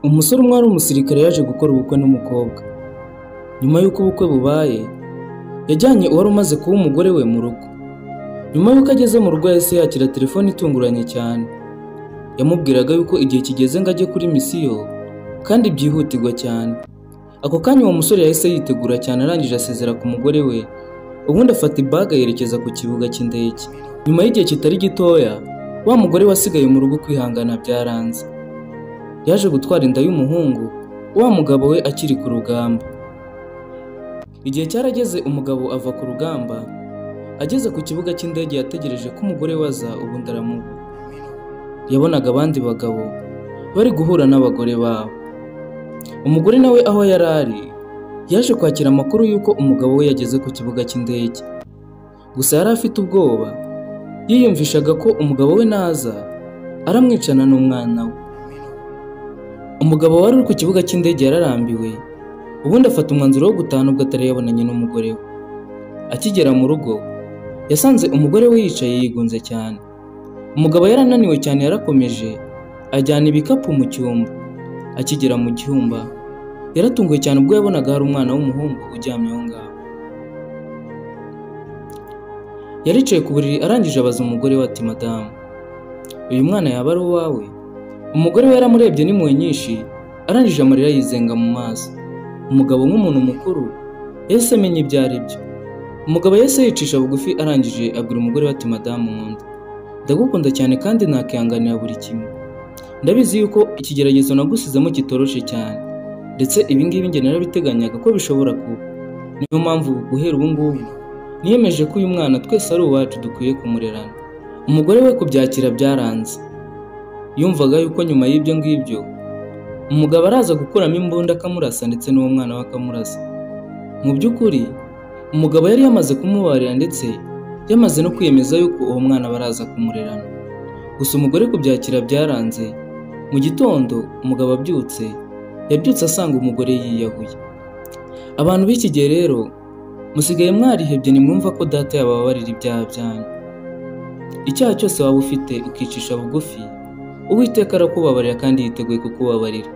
Umusore umwe wari umusirikare yaje gukora ubukwe n'umukobwa. Nyuma y'uko ubukwe bubaye, yajyanye uwari umaze kuba umugore we mu rugo. Nyuma y'uko ageze mu rugo yahise yakira telefone itunguranye cyane. Yamubwiraga yuko igihe kigeze ngo ajye kuri misiyo kandi byihutirwa cyane. Ako kanya uwo musore yahise yitegura cyane arangije asezera ku mugore we, ubundi afata ibaga yerekeza ku kibuga cy'indege. Nyuma y'igihe kitari gitoya, wa mugore wasigaye mu rugo kwihangana byaranze. Yaje gutwara inda y'umuhungu, wa mugabo we akiri ku rugamba. Igihe cyarageze umugabo ava ku rugamba, ageze ku kibuga cy'indege yategereje ko umugore we aza ubundi aramuha. Yabonaga abandi bagabo bari guhura n'abagore babo. Umugore nawe aho yari ari, yaje kwakira amakuru y'uko umugabo we yageze ku kibuga cy'indege. Gusa yari afite ubwoba, yiyumvishaga ko umugabo we naza aramwicana n'umwana we. Umugabo wari uri ku kibuga cy'indege yararambiwe, ubundi afata umwanzuro wo gutaha nubwo atari yabonanye n'umugore we. Akigera mu rugo, yasanze umugore we yicaye yigunze cyane. Umugabo yarananiwe cyane yarakomeje, ajyana ibikapu mu cyumba. Akigera mu cyumba, yaratunguwe cyane ubwo yabonaga hari umwana w'umuhungu uryamye aho ngaho. Yaricaye ku buriri arangije abaza umugore we ati madamu, uyu mwana yaba ari uwawe? Umugore we yaramurebye n'impuhwe nyinshi, arangije amarira yizenga mu maso. Umugabo nk'umuntu mukuru, yahise amenya ibyo ari byo. Umugabo yahise yicisha bugufi arangije abwira umugore we ati madamu nkunda, ndagukunda cyane kandi nakihanganira buri kimwe. Ndabizi yuko ikigeragezo nagusizemo kitoroshe cyane, ndetse ibi ngibi njye narabiteganyaga ko bishobora kuba. Niyo mpamvu guhera ubu ngubu, niyemeje ko uyu mwana twese ari uwacu dukwiye kumurerana. Umugore we kubyakira byaranze. Yumvaga yuko nyuma y'ibyo ngibyo, umugabo araza gukuramo imbunda akamurasa ndetse n'uwo mwana we akamurasa. Mu by'ukuri, umugabo yari yamaze kumubarira ndetse yamaze no kwiyemeza yuko uwo mwana baraza kumurerana. Gusa umugore kubyakira byaranze, mu gitondo umugabo abyutse, yabyutse asanga umugore yiyahuye. Abantu b'iki gihe rero, musigaye mwarihebye nimwumva ko data yabababarira ibyaha byanyu. Icyaha cyose waba ufite ukicisha bugufi, Uwiteka arakubabarira kandi yiteguye kukubabarira.